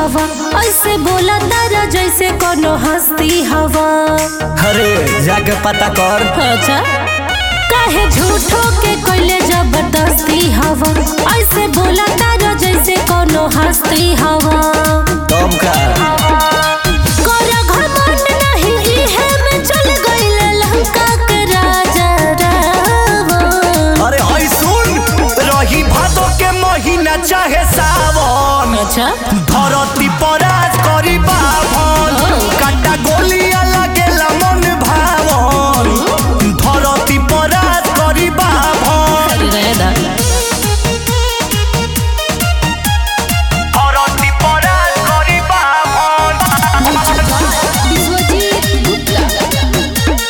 हवा ऐसे बोला तारा जैसे कोनो हस्ती हवा अरे जाके पता कर अच्छा काहे झूठो के कोइले जबरदस्ती हवा ऐसे बोला तारा जैसे कोनो हस्ती हवा तब का कोरा घमंड नहीं इहे में चल गइले लंका के राजा रावण अरे हई सुन रही भादो के महीना चाहे सावन अच्छा धरती पर आज करी बाभन काटा गोलियां लागेला मन भावन धरती पर आज करी बाभन अरे रहदा धरती पर आज करी बाभन विश्वजीत गुप्ता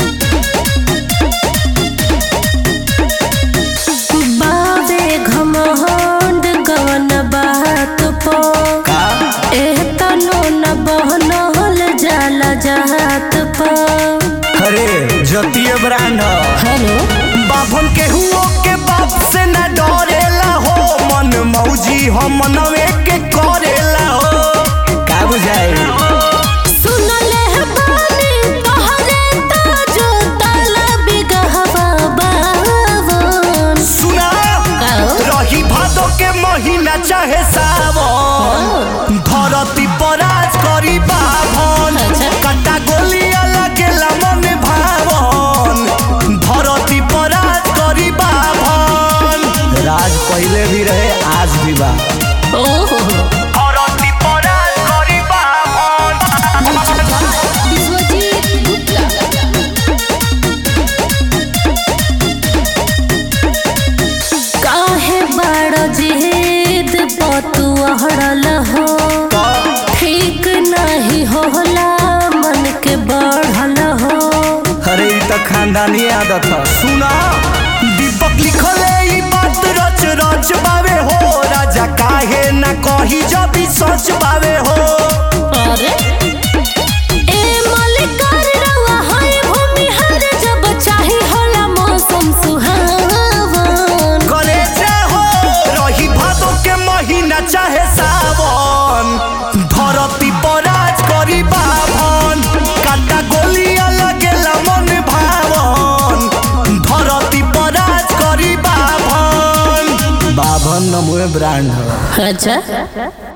बाबे घमंड गवन बात पो का एतनो न बहनल जाला जात पो अरे जतीय ब्रांड हेलो बाभन के हुओ के बाप से न डरेला हो मन मौजी हम मनवे के करेला हो का बुझाई सुनले है बानी तोहरे ताजो ताला बिगहवा बावन सुना काओ? रही भादो के महीना चाहे सावन धरती पर आज करी बाभन अच्छा। कटा गोलियां लगेला मन भावन धरती पर आज करी बाभन राज पहले भी रहे आज भी बा ओहो धरती पर आज करी बाभन विश्वजीत गुप्ता काहे बड़ जिद पतु अहड़ल हो ठीक नहीं होला मन के बढ़ल हो अरे ई त खानदानी आदत ह सुना दीपक लिखले ई बात रच रच बावे हो राजा काहे ना कही जब ई सच बावे हो अरे ए मलिकार रवा है भूमिहार जब चाही होला मौसम सुहावन कलेजा हो रही भादो के महीना चाहे सावन धरती पर आज करी बाभन काटा गोलियां लगेला मन भावन धरती पर आज करी बाभन बाभन नमोए ब्रांड ह अच्छा